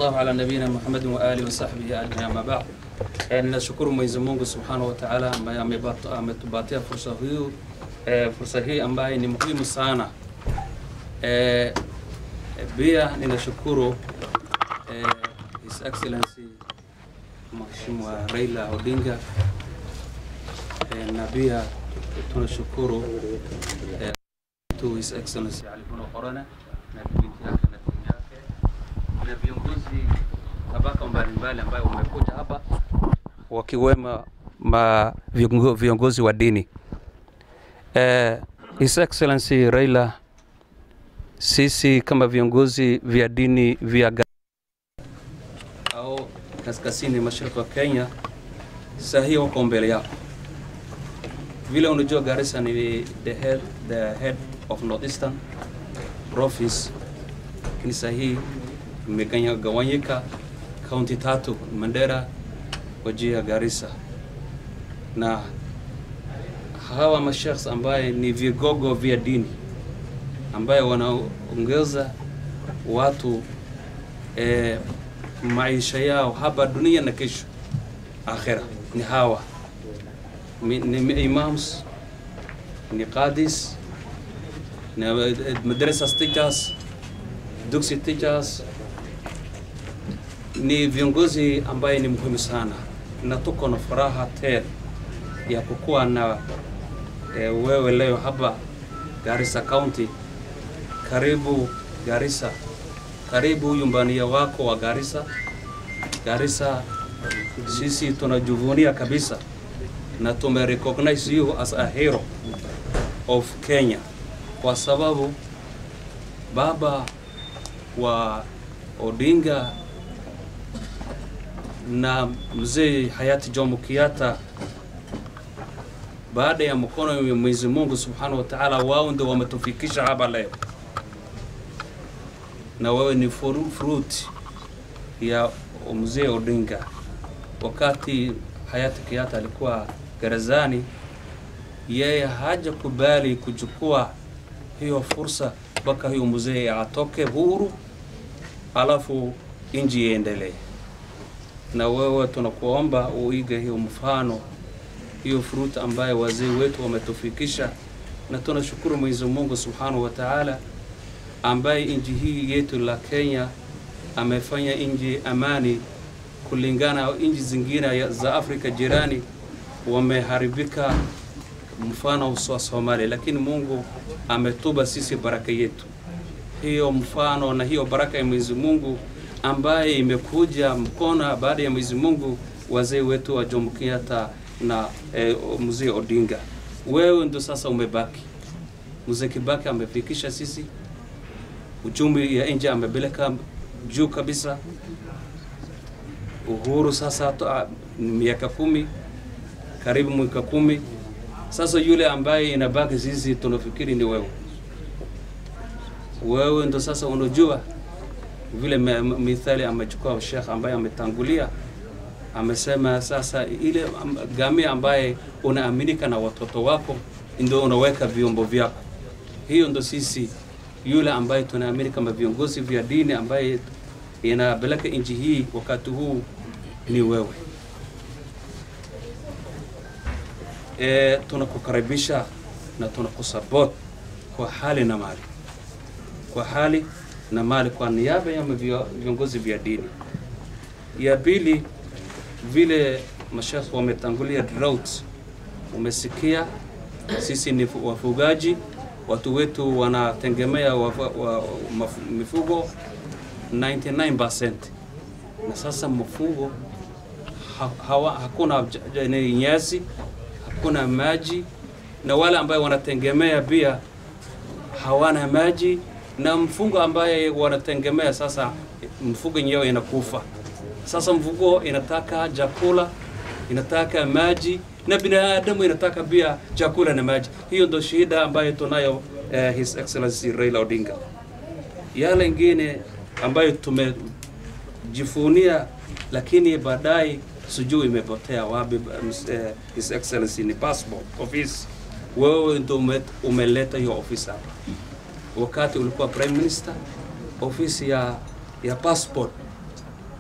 الله على نبينا محمد وآله وصحبه أجمعين أما بعد Eh, ninashukuru Mwenyezi Mungu Subhanahu wa Ta'ala ambaye amebatu- ametupatia fursa hii eh, fursa hii ambaye ni muhimu sana. Eh, pia ninashukuru eh, His Excellency Mheshimiwa Raila Odinga eh, na pia tunashukuru eh, to His Excellency Ali Buna Korona na binti yake na timu yake na viongozi tabaka mbalimbali ambayo wamekuja hapa wakiwemo ma viongo- viongozi wa dini. Eh, His Excellency Raila, sisi kama viongozi vya dini vya Ga- au kaskazini mashariki wa Kenya, saa hii wako mbele yako. Vile unajua Garissa ni the head, the head of Northeastern province, lakini saa hii imegawanyika kaunti tatu, Mandera, Wajir, Garissa na hawa mashakhs ambaye ni vigogo vya dini ambaye wanaongeza watu eh, maisha yao hapa dunia na kesho akhira ni hawa Mi- ni imams ni qadis ni eh, madrasa teachers dugsi teachers ni viongozi ambaye ni muhimu sana na tuko na furaha tele ya kukuwa na e, wewe leo hapa Garissa County. Karibu Garissa, karibu nyumbani wako wa Garissa. Garissa, sisi tunajivunia kabisa na tume recognize you as a hero of Kenya kwa sababu baba wa Odinga na mzee hayati Jomo Kenyatta baada ya mkono wa Mwenyezi Mungu Subhanahu wa Ta'ala, wao ndio wametufikisha hapa leo, na wewe ni furu- fruit ya mzee Odinga. Wakati hayati Kenyatta alikuwa gerezani, yeye hajakubali kuchukua hiyo fursa mpaka huyo mzee atoke huru, alafu inji iendelee. Na wewe tunakuomba uige hiyo mfano hiyo fruit ambayo wazee wetu wametufikisha, na tunashukuru Mwenyezi Mungu Subhanahu wa Ta'ala ambaye nchi hii yetu la Kenya amefanya nchi amani kulingana na nchi zingine ya- za Afrika jirani wameharibika, mfano wa Somalia, lakini Mungu ametuba sisi baraka yetu hiyo mfano na hiyo baraka ya Mwenyezi Mungu ambaye imekuja mkono baada ya Mwenyezi Mungu wazee wetu wa Jomo Kenyatta na eh, mzee Odinga. Wewe ndo sasa umebaki. Mzee Kibaki amefikisha sisi uchumi ya nje amepeleka juu kabisa. Uhuru sasa to, ah, miaka kumi karibu mwaka kumi sasa, yule ambaye inabaki sisi tunafikiri ni wewe wewe ndo sasa unajua vile me- me- mithali amechukua Sheikh ambaye ametangulia amesema sasa ile am- gamia ambaye unaaminika na watoto wako ndio unaweka vyombo vyako. Hiyo ndo sisi yule ambaye tunaamini kama viongozi vya dini ambaye inapeleka nchi hii wakati huu ni wewe. E, tunakukaribisha na tunakusupport kwa hali na mali kwa hali na mali kwa niaba ya vio- viongozi vya dini. Ya pili, vile mashekh wametangulia drought, umesikia sisi ni fu- wafugaji, watu wetu wanategemea wafa- wa, maf- mifugo 99% na sasa mfugo ha, hawa, hakuna j- j- ni nyasi, hakuna maji, na wale ambayo wanategemea pia hawana maji na mfugo ambaye wanategemea sasa, mfugo yenyewe inakufa. Sasa mfugo inataka chakula, inataka maji na binadamu inataka pia chakula na maji. Hiyo ndo shida ambayo tunayo eh, His Excellency Raila Odinga. Yale ingine ambayo tumejifunia, lakini baadaye sijui imepotea wapi. ms- eh, His Excellency ni passport office. Wewe ndo ume- umeleta hiyo ofisi hapa wakati ulikuwa prime minister, ofisi ya, ya passport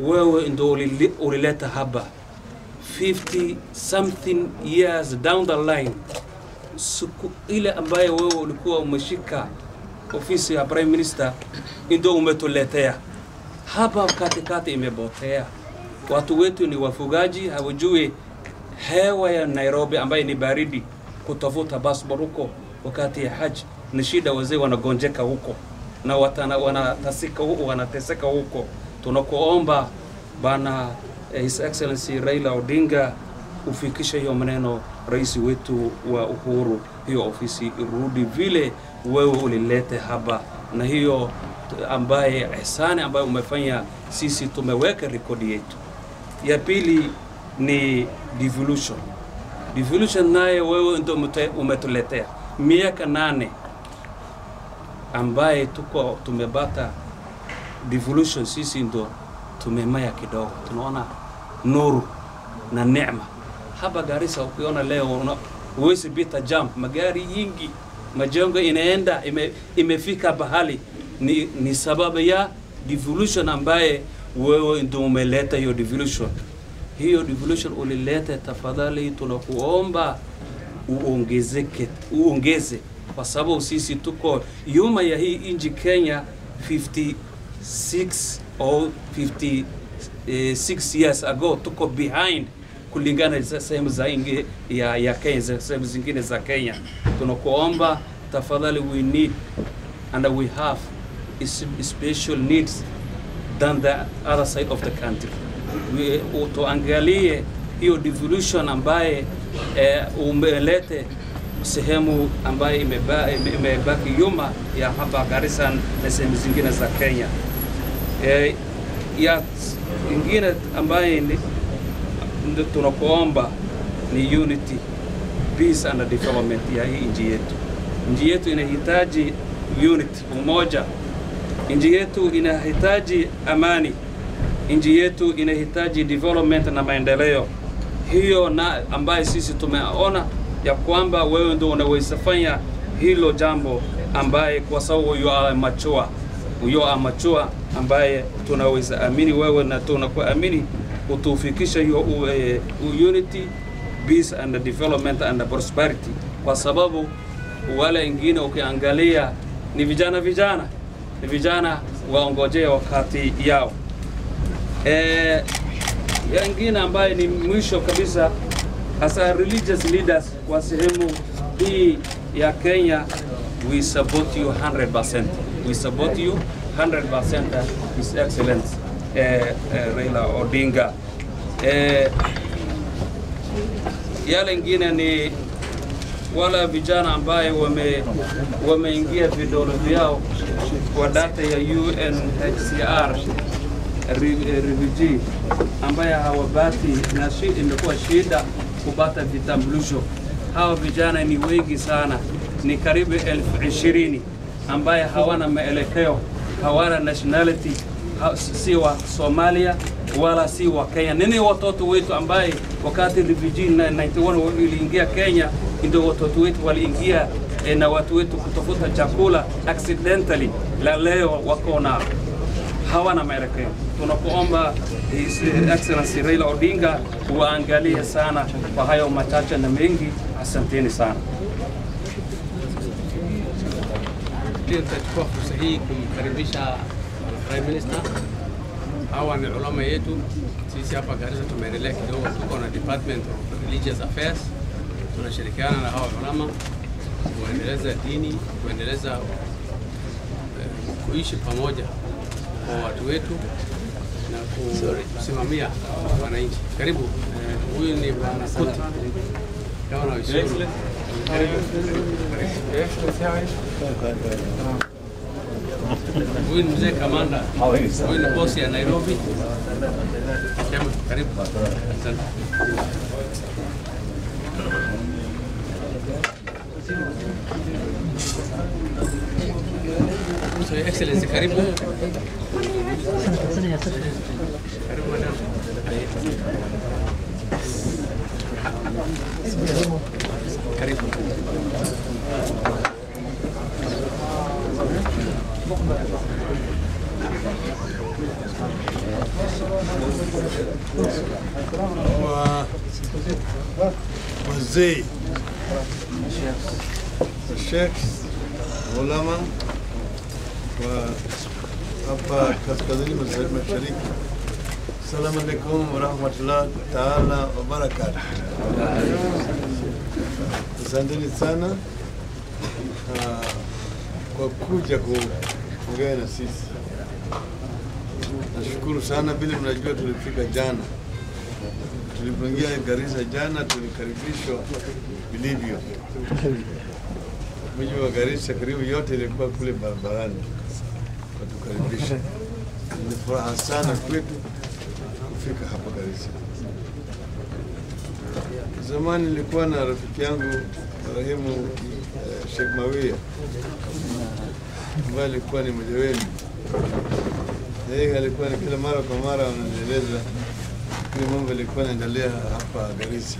wewe ndo ulili- ulileta haba 50 something years down the line siku ile ambaye wewe ulikuwa umeshika ofisi ya prime minister ndio umetuletea hapa katikati imepotea watu wetu ni wafugaji hawajui hewa ya nairobi ambaye ni baridi kutafuta passport huko wakati ya haji ni shida wazee wanagonjeka huko na watana, wanatasika huko wanateseka huko tunakuomba bana eh, his excellency raila odinga ufikishe hiyo maneno rais wetu wa uhuru hiyo ofisi irudi vile wewe ulilete hapa na hiyo t- ambaye ihsani ambayo umefanya sisi tumeweka rekodi yetu ya pili ni devolution devolution naye wewe ndio umete- umetuletea miaka nane ambaye tuko tumebata devolution sisi ndo tumemaya kidogo tunaona nuru na neema hapa Garissa ukiona leo una- huwezi pita jam magari yingi majengo inaenda ime, imefika bahali ni, ni sababu ya devolution ambaye wewe ndio umeleta hiyo devolution hiyo devolution ulileta tafadhali tunakuomba uongezeke uongeze kwa sababu sisi tuko nyuma ya hii inji Kenya 56 or 56 years ago tuko behind kulingana na sehemu za ingi ya, ya Kenya za sehemu zingine za Kenya tunakuomba tafadhali we need and we have is- special needs than the other side of the country. We, tuangalie hiyo devolution ambaye eh, umelete sehemu ambaye imeba- ime- imebaki nyuma ya hapa Garissa na sehemu zingine za Kenya. Eh, ya ingine ambaye ni- ndio tunakuomba ni unity, peace and development ya hii nchi yetu. Nchi yetu inahitaji unity, umoja. Nchi yetu inahitaji amani. Nchi yetu inahitaji development na maendeleo. Hiyo na ambaye sisi tumeona ya kwamba wewe ndio unaweza fanya hilo jambo ambaye kwa sababu you are mature. You are mature ambaye tunaweza amini wewe na tunakuamini utufikisha hiyo u- eh, u- unity peace and development and prosperity kwa sababu wale wengine ukiangalia ni vijana vijana ni vijana waongojea wakati yao eh, yengine ambaye ni mwisho kabisa hasa religious leaders kwa sehemu hii ya Kenya we support you 100% we support you 100% his excellence eh, eh, Raila Odinga eh, yale ingine ni wala vijana ambaye wame wameingia vidole vyao kwa data ya UNHCR re- eh, refugee ambaye hawabati na shi, imekuwa shida kupata vitambulisho. Hawa vijana ni wengi sana, ni karibu elfu ishirini ambaye hawana maelekeo, hawana nationality, ha, si wa Somalia wala si wa Kenya. Nini watoto wetu ambaye wakati refugee na 91 waliingia Kenya, ndio watoto wetu waliingia eh, na watu wetu kutafuta chakula accidentally, la leo wako na hawana maelekeo. Tunakuomba His Excellency Raila Odinga uangalie sana kwa hayo machache na mengi. Asanteni sana. Pia nitachukua fursa hii kumkaribisha Prime Minister. Hawa ni ulama yetu. Sisi hapa Garissa tumeendelea kidogo, tuko na Department of Religious Affairs, tunashirikiana na hawa ulama kuendeleza dini, kuendeleza eh, kuishi pamoja kwa watu wetu na kusimamia wananchi. Karibu. Eh, Huyu ni Bwana Kuti, gavana wa Isiolo. Karibu. Huyu ni mzee kamanda, huyu ni bosi ya Nairobi. Chema, karibu. Asante. So, Your Excellency, karibu. Karibu madam. Karibu. wazee, mashekh, ulama wa hapa kaskazini mashariki mashariki. Assalamu alaikum warahmatullahi taala wabarakatu. Asanteni sana ah, kwa kuja kuongea na sisi. Nashukuru sana, vile mnajua tulifika jana, tulipoingia Garissa jana tulikaribishwa vilivyo. Mji wa Garissa karibu yote ilikuwa kule barabarani watukaribisha. Ni furaha sana kwetu kufika hapa Garissa. Zamani nilikuwa na rafiki yangu marehemu eh, Sheikh Mawia ambaye alikuwa ni mmoja wenu. Na Yeye alikuwa ni kila mara kwa mara ananieleza vile mambo yalikuwa yanaendelea hapa Garissa.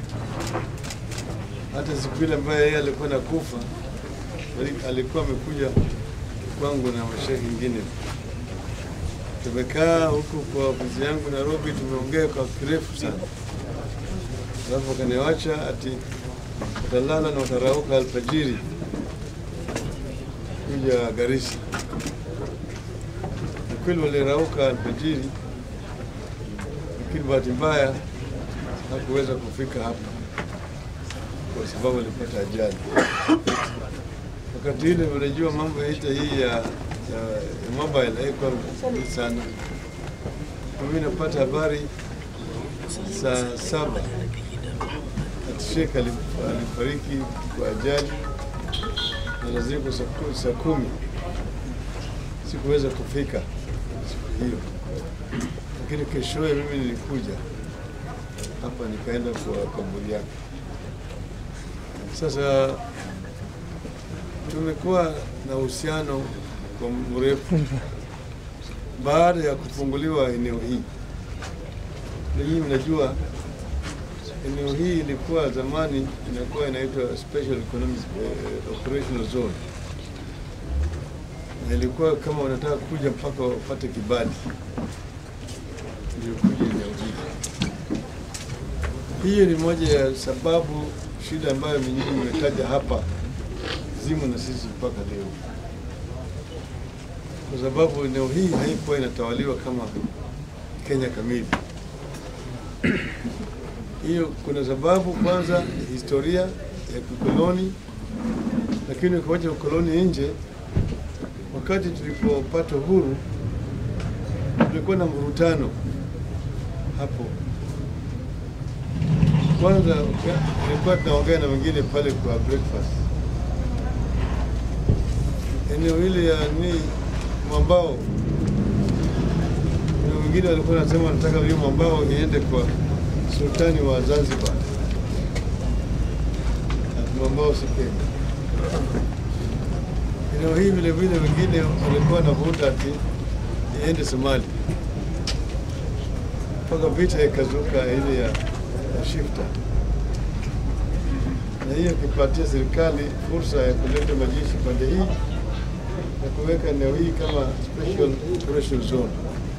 Hata siku ile ambayo yeye alikuwa nakufa, ali- alikuwa amekuja kwangu na mashehe ingine. Tumekaa huku kwa ofisi yangu Nairobi, tumeongea kwa kirefu sana, alafu akaniwacha ati utalala na utarauka alfajiri kuja Garissa. Ni kweli walirauka alfajiri, lakini bahati mbaya hakuweza kufika hapa kwa sababu alipata ajali. Wakati ile unajua mambo yaita hii ya, ya, ya mobile haikuwa mzuri sana. Kwa mimi napata habari saa saba ati Sheikh alif- alifariki kwa ajali na lazima saa ku- saa kumi sikuweza kufika siku hiyo, lakini keshoye mimi nilikuja hapa nikaenda kwa kaburi yake. Sasa tumekuwa na uhusiano kwa mrefu baada ya kufunguliwa eneo hii. Ninyi mnajua eneo hii ilikuwa zamani inakuwa inaitwa Special Economic eh, Operational Zone, na ilikuwa kama unataka kuja mpaka upate kibali ndio kuja eneo hii. Hiyo ni moja ya sababu shida ambayo nyinyi mmetaja hapa zimo na sisi mpaka leo, kwa sababu eneo hii haikuwa inatawaliwa kama Kenya kamili. Hiyo kuna sababu, kwanza historia ya kikoloni, lakini ukiwacha ukoloni nje, wakati tulipopata uhuru kulikuwa na mvurutano hapo kwanza nilikuwa tunaongea na wengine pale kwa breakfast, eneo hili ya ni mwambao, na wengine walikuwa wanasema wanataka hiyo mwambao iende kwa sultani wa Zanzibar, Ati mwambao si Kenya. Eneo hii vile vile wengine walikuwa wanavuta ati iende Somalia, mpaka vita ikazuka ile ya ya shifta, na hiyo ikipatia serikali fursa ya kuleta majeshi pande hii na kuweka eneo hii kama special operation zone.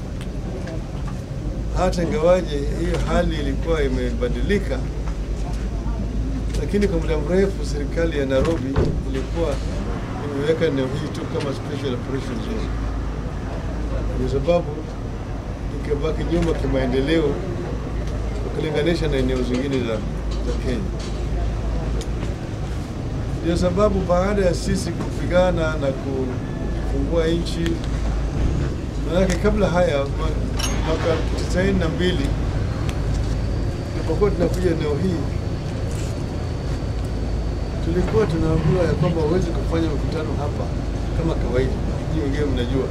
Hata ingawaje hiyo hali ilikuwa imebadilika, lakini kwa muda mrefu serikali ya Nairobi ilikuwa imeweka eneo hii tu kama special operation zone, kwa sababu ikabaki nyuma kimaendeleo ukilinganisha na eneo zingine za, za Kenya. Ndio sababu baada ya sisi kupigana na kufungua nchi, manake kabla haya ma- mwaka tisaini na mbili tulipokuwa tunakuja eneo hii, tulikuwa tunaambiwa ya kwamba huwezi kufanya mkutano hapa kama kawaida. Hii wengine mnajua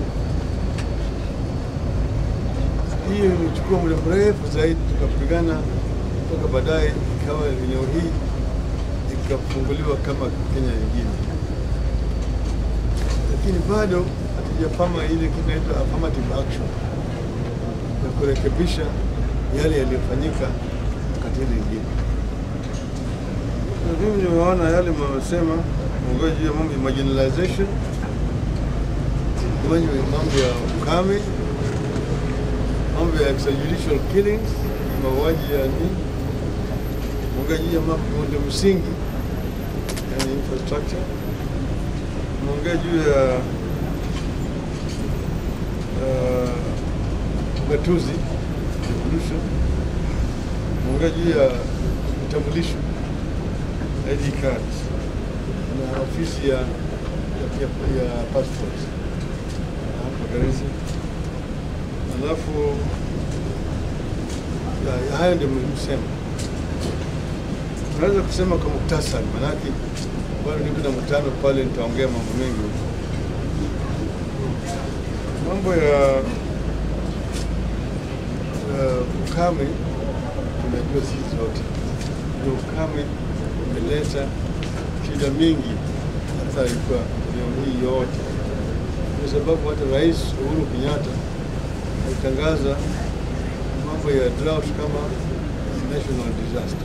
hiyo ilichukua muda mrefu zaidi, tukapigana mpaka baadaye ikawa eneo hii ikafunguliwa kama Kenya nyingine, lakini bado hatujafanya ile kitu inaitwa affirmative action ya kurekebisha yale yaliyofanyika wakati ile ingine. Na mimi nimeona yale mamesema mwongozi juu ya mambo ya marginalization, mambo ya ukame mambo ya extrajudicial killings, mauaji ya ni tumeongea juu ya mambo miundo msingi, yani infrastructure. Tumeongea juu ya uh, ugatuzi devolution. Tumeongea juu ya vitambulisho ID cards na ofisi ya, ya, ya, ya passport hapa Garissa. Alafu ya- ya hayo ndio msema, tunaweza kusema kwa muktasari, manake bado niko na mkutano pale, nitaongea mambo mengi huko. Mambo ya uh, ukame tunajua sisi zote, ndio ukame umeleta shida mingi athari kwa eneo hii yote, kwa sababu hata Rais Uhuru Kenyatta alitangaza mambo ya drought kama national disaster,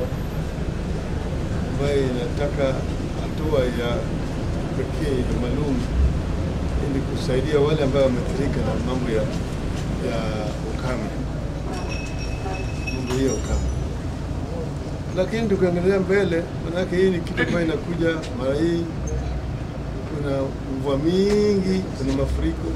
ambayo inataka hatua ya pekee ya maalum ili kusaidia wale ambao wameathirika na mambo ya, ya ukame, mambo hiyo ya ukame. Lakini tukiendelea mbele, manake hii ni kitu ambayo inakuja mara hii, kuna mvua mingi, kuna mafuriko.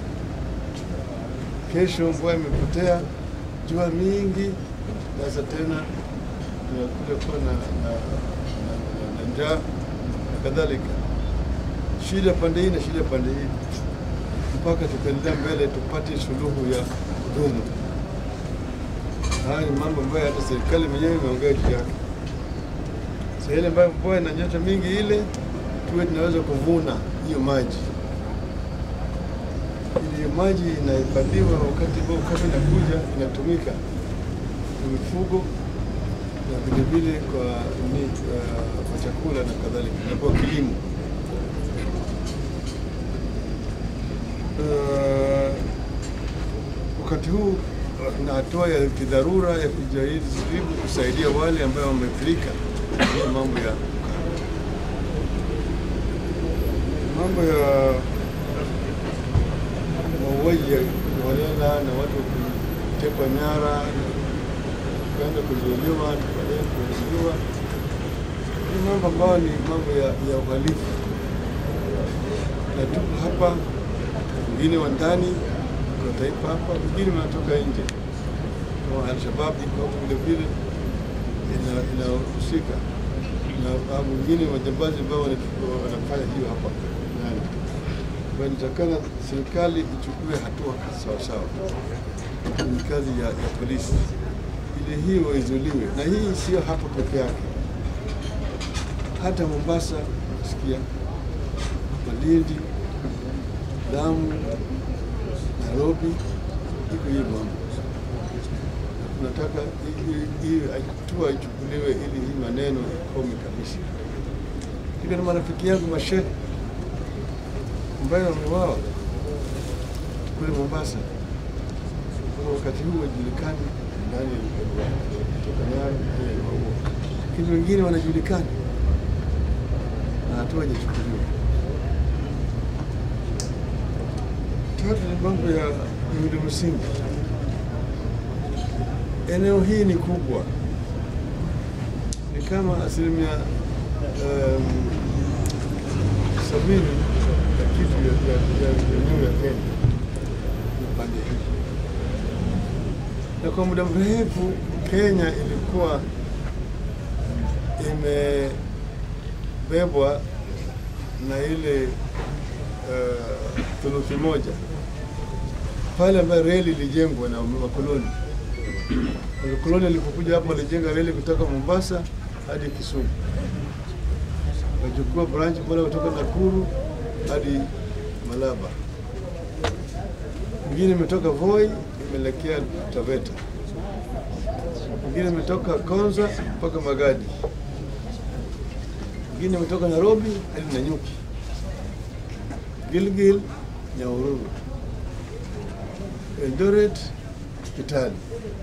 Kesho mvua imepotea, jua mingi, sasa tena tunakuja kuwa na, na, na, na, na njaa na kadhalika, shida pande hii na shida pande hii, mpaka tukaendelea mbele tupate suluhu ya kudumu. Haya ni mambo ambayo hata serikali mwenyewe imeongea juu yake sehemu ambayo mvua inanyesha mingi ile tuwe tunaweza kuvuna hiyo maji, ili hiyo maji inahifadhiwa wakati ambao ukame inakuja, inatumika kwa mifugo na vilevile kwa, ni, uh, kwa chakula na kadhalika na kwa kilimo. Uh, wakati huu na hatua ya kidharura ya kujaribu kusaidia wale ambao wameathirika na mambo ya ukame. mambo ya mauaji ya holela na watu kutekwa nyara na kwenda kuzuiliwa na baadaye kuzuiliwa ni mambo ambayo ni mambo ya, ya uhalifu, na tuko hapa, wengine wa ndani kwa taifa hapa, wengine wanatoka nje kama Alshabab iko hapo vile vile ina- inahusika na hao wengine majambazi ambao wana- wanafanya hiyo hapa ndani. Kwa hiyo inatakana serikali ichukue hatua sawasawa, ni kazi ya, ya polisi ili hiyo izuliwe, na hii sio hapa peke yake, hata Mombasa sikia, Malindi, Lamu, Nairobi, iko hii mambo tunataka hii- hii hatua ichukuliwe ili hii maneno ikome kabisa. Niko na marafiki yangu mashehe ambayo wameuawa kule Mombasa, kwa wakati huu wajulikani nani kutoka Nyayo nani aliwaua, lakini wengine wanajulikana na hatua haijachukuliwa. Tatu ni mambo ya miundo msingi eneo hii ni kubwa, ni kama asilimia um, sabini ya kitu ya- ya- ya eneo ya Kenya ni pande hii, na kwa muda mrefu Kenya ilikuwa imebebwa na ile uh, thuluthi moja pale ambayo reli ilijengwa na wakoloni Wakoloni walipokuja hapa walijenga reli kutoka Mombasa hadi Kisumu, wachukua branch pale kutoka Nakuru hadi Malaba, ingine imetoka Voi imeelekea Taveta, ingine imetoka Konza mpaka Magadi, ingine imetoka Nairobi hadi Nanyuki, Gilgil, Nyahururu, Eldoret, Kitale.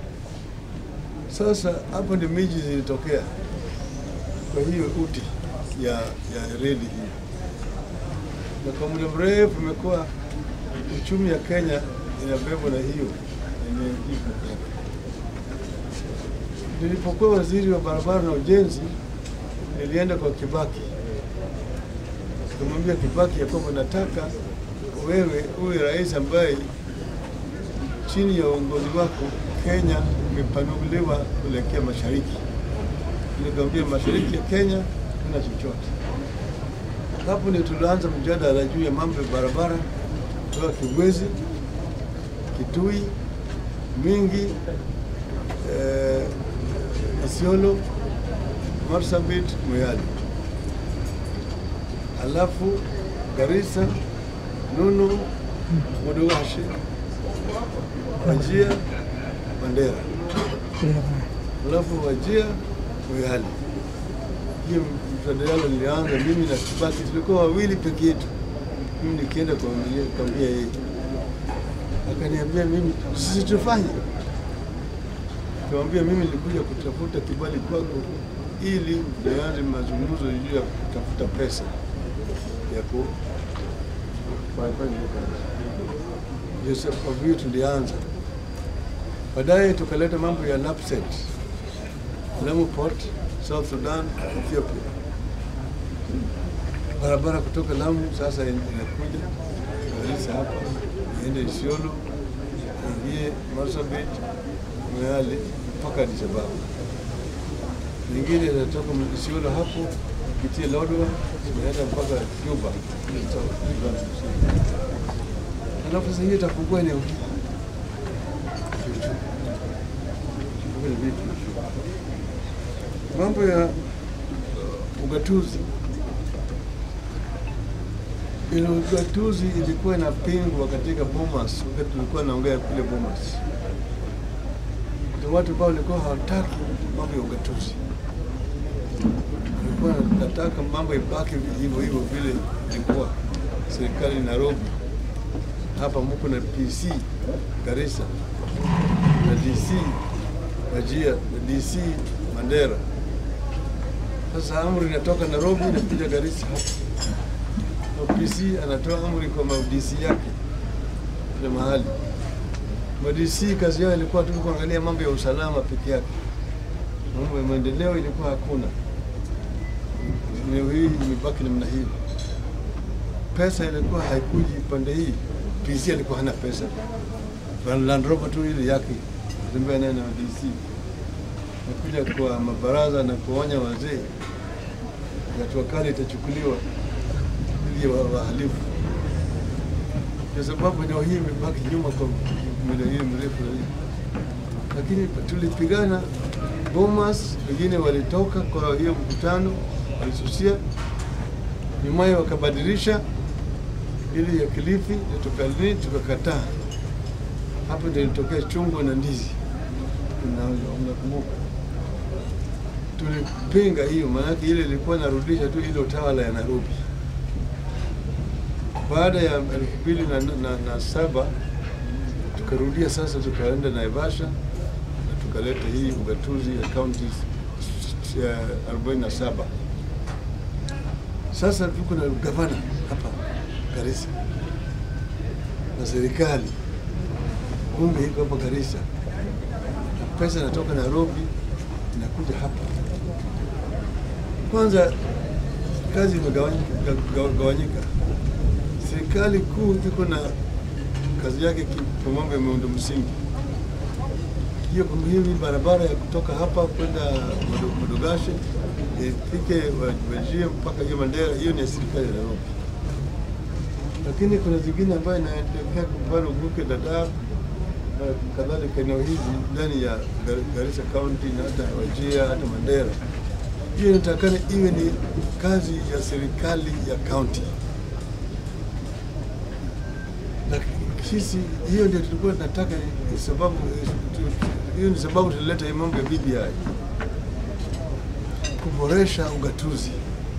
Sasa hapo ndio miji zilitokea. Kwa hiyo uti ya, ya reli hii, na kwa muda mrefu imekuwa uchumi ya Kenya inabebwa na hiyo eneo hii peke yake. Nilipokuwa waziri wa barabara na ujenzi, nilienda kwa Kibaki nikamwambia Kibaki ya kwamba nataka wewe uwe rais ambaye chini ya uongozi wako Kenya imepanuliwa kuelekea mashariki. Nikamwambia mashariki ya Kenya kuna chochote. Hapo ndio tulianza mjadala juu ya mambo ya barabara kutoka Kibwezi, Kitui, Mingi, eh, Isiolo, Marsabit, Moyale, alafu Garissa, Nunu, Modogashe, Wajia, Mandera, alafu Wajia, Moyale. Hiyo mjadala nilianza mimi na Kibaki, tulikuwa wawili peke yetu. Mimi nikienda kuambia kuambia yeye, akaniambia mimi sisi tufanye Nikamwambia mimi nilikuja kutafuta kibali kwako ili nianze mazungumzo juu ya kutafuta pesa ya ku ndio sababu hiyo tulianza. Baadaye tukaleta mambo ya NAPSET, Lamu Port, South Sudan, Ethiopia. Barabara kutoka Lamu sasa inakuja Garissa hapa, iende Isiolo, ingie Marsabit, Moyale mpaka Addis Ababa. Nyingine inatoka Isiolo hapo kupitia Lodwar inaenda mpaka Juba. Alafu sasa hiyo itafungua eneo hili Kiuchumi. Vipi? Mambo ya ugatuzi ile ugatuzi ilikuwa inapingwa katika Bomas wakati tulikuwa naongea kule Bomas kuna watu ambao walikuwa hawataki mambo ya ugatuzi, walikuwa nataka mambo ibaki hivyo hivyo vile ilikuwa serikali Nairobi. Hapa mko na PC Garissa na DC Wajia na DC Mandera. Sasa amri inatoka Nairobi inakuja Garissa hapa, na PC anatoa amri kwa ma-DC yake kila mahali. MDC kazi yao ilikuwa tu kuangalia mambo ya usalama peke yake, mambo ya maendeleo ilikuwa hakuna. Eneo hii imebaki namna hii, pesa ilikuwa haikuji pande hii. PC alikuwa hana pesa, Land Rover tu ile yake tembea naye na DC, nakuja kwa mabaraza na kuonya wazee, hatua kali itachukuliwa dhidi ya wahalifu kwa sababu eneo hii imebaki nyuma kwa muda hii mrefu zaidi, lakini tulipigana. Bomas wengine walitoka kwa hiyo mkutano, walisusia, nyumaye wakabadilisha ili ya Kilifi na tukalini tukakataa. Hapo ndio ilitokea chungwa na ndizi, unakumbuka? Tulipinga hiyo, maanake ile ilikuwa narudisha tu ile utawala ya Nairobi baada ya elfu mbili na, na, na saba tukarudia sasa, tukaenda Naivasha na tukaleta hii ugatuzi ya kaunti uh, 47. Sasa tuko na gavana hapa Garissa na serikali, bunge iko hapa Garissa, na pesa inatoka Nairobi inakuja hapa. Kwanza kazi imegawanyika serikali kuu iko na kazi yake kwa mambo ya miundo msingi. Hiyo hii barabara ya kutoka hapa kwenda Modogashe ifike Wajir mpaka hiyo Mandera, hiyo ni ya serikali ya Nairobi, lakini kuna zingine ambayo inaelekea kwa mfano Buke, Dadaab na kadhalika, eneo hizi ndani ya Garissa County na hata Wajir hata Mandera. Hiyo inatakana iwe ni kazi ya serikali ya county na sisi hiyo ndio tulikuwa tunataka, sababu hiyo ni sababu tulileta hii mambo ya BBI, kuboresha ugatuzi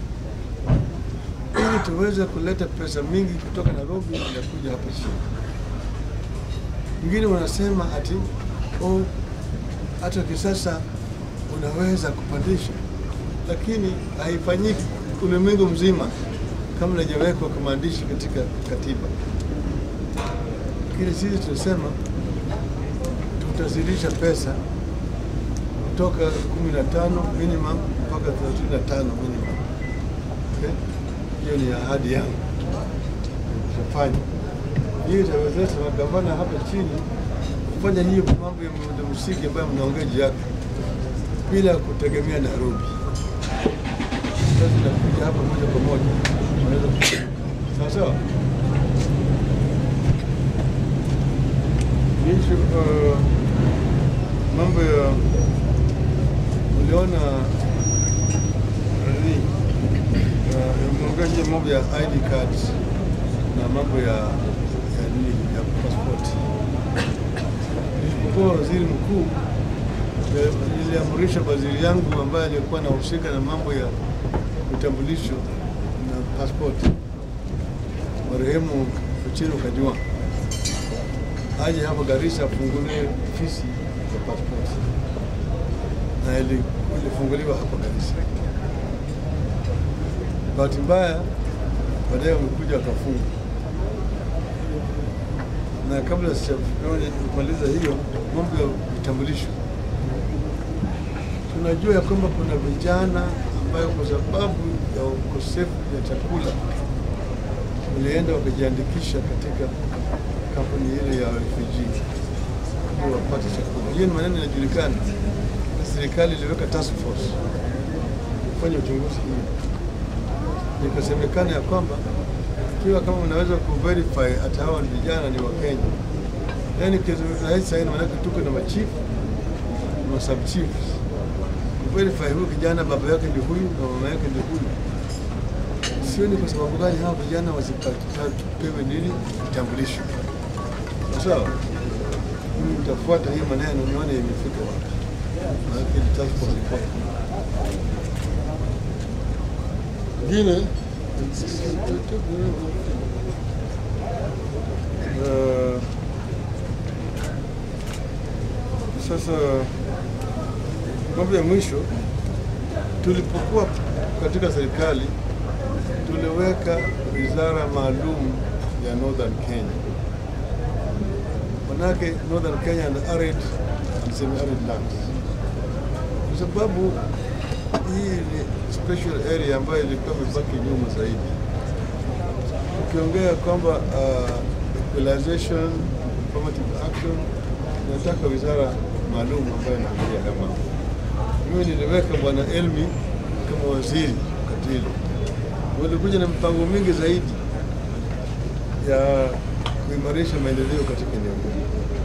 ili tuweze kuleta pesa mingi kutoka Nairobi inakuja hapa chini. Wengine wanasema ati oh, hata kisasa unaweza kupandisha, lakini haifanyiki ulimwengu mzima kama haijawekwa kwa maandishi katika katiba lakini sisi tunasema tutazidisha pesa kutoka 15 minimum mpaka 35 minimum. Okay? Hiyo ni ahadi yangu tutafanya. Hiyo itawezesha magavana hapa chini kufanya hiyo mambo ya miundo msingi ambayo mnaongea juu yake bila kutegemea Nairobi. Sasa inakuja hapa moja kwa moja, wanaweza kufanya. sawa sawa. Ishu, uh, mambo ya uliona nani, uh, umeongea juu ya mambo ya ID cards na mambo ya ya nini ya passport. Nilipokuwa waziri mkuu eh, niliamrisha waziri yangu ambaye alikuwa anahusika na mambo ya vitambulisho na passport, marehemu Ochieng' Kajwang' aje hapa Garissa afungulie ofisi ya passport, na ili- ilifunguliwa hapa Garissa. Bahati mbaya baadaye wamekuja wakafunga, na kabla sijamaliza hiyo mambo ya vitambulisho, tunajua ya kwamba kuna vijana ambayo kwa sababu ya ukosefu ya chakula walienda wakajiandikisha katika kampuni ile ya refugee ili wapate chakula. Hiyo ni maneno yanajulikana, na serikali iliweka task force kufanya uchunguzi hiyo ikasemekana ya kwamba ikiwa kama unaweza kuverify hata hawa ni vijana ni Wakenya, yani kitu rahisi sana, maanake tuko na machief na sub chiefs kuverify huyu kijana baba yake ndio huyu na mama yake ndio huyu. Sioni kwa sababu gani hawa vijana wasipewe nini vitambulisho. Sawa, mimi nitafuata hii maneno nione imefika wapi, maanake ni task force report. Ingine uh, sasa mambo ya mwisho, tulipokuwa katika serikali tuliweka wizara maalum ya Northern Kenya, manake Northern Kenya and arid and semi-arid lands, kwa sababu hii ni special area ambayo ilikuwa imebaki nyuma zaidi. Ukiongea kwamba uh, equalization, affirmative action, nataka wizara maalum ambayo inaangalia haya mambo. Mimi niliweka bwana Elmi kama waziri wakati hilo, walikuja na mpango mingi zaidi ya kuimarisha maendeleo katika eneo hili.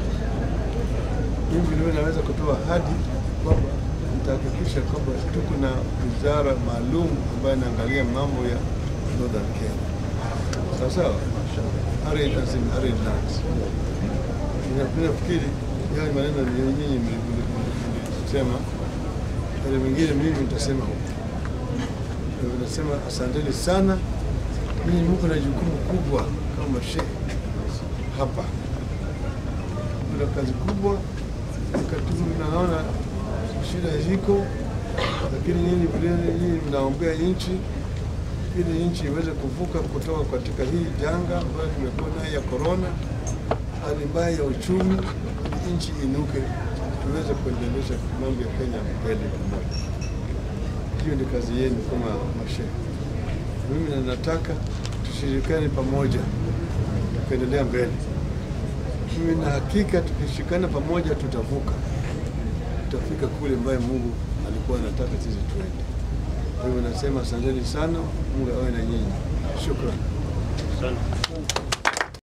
Mimi vilevile naweza kutoa ahadi kwamba nitahakikisha kwamba tuko na wizara maalum ambayo inaangalia mambo ya Northern Kenya, sawa sawa, arid and semi-arid lands. Nina- Nafikiri hayo ni maneno ni nyinyi mlisema, yale mengine mimi nitasema huko. Kwa hivyo Nasema asanteni sana, ninyi mko na jukumu kubwa kama shehe hapa, kuna kazi kubwa wakati huu naona shida ziko, lakini nyinyi vile nyinyi mnaombea nchi ili nchi iweze kuvuka kutoka katika hii janga ambayo tumekuwa nayo ya korona, hali mbaya ya uchumi, ili nchi inuke, tuweze kuendelesha mambo ya Kenya mbele pamoja. Hiyo ndio kazi yenu kama mashehe. Mimi na nataka tushirikiane pamoja, tukaendelea mbele. Mimi na hakika tukishikana pamoja tutavuka, tutafika kule ambaye Mungu alikuwa anataka sisi tuende. Kwa hivyo nasema asanteni sana, Mungu awe na nyinyi. Shukrani. Asante.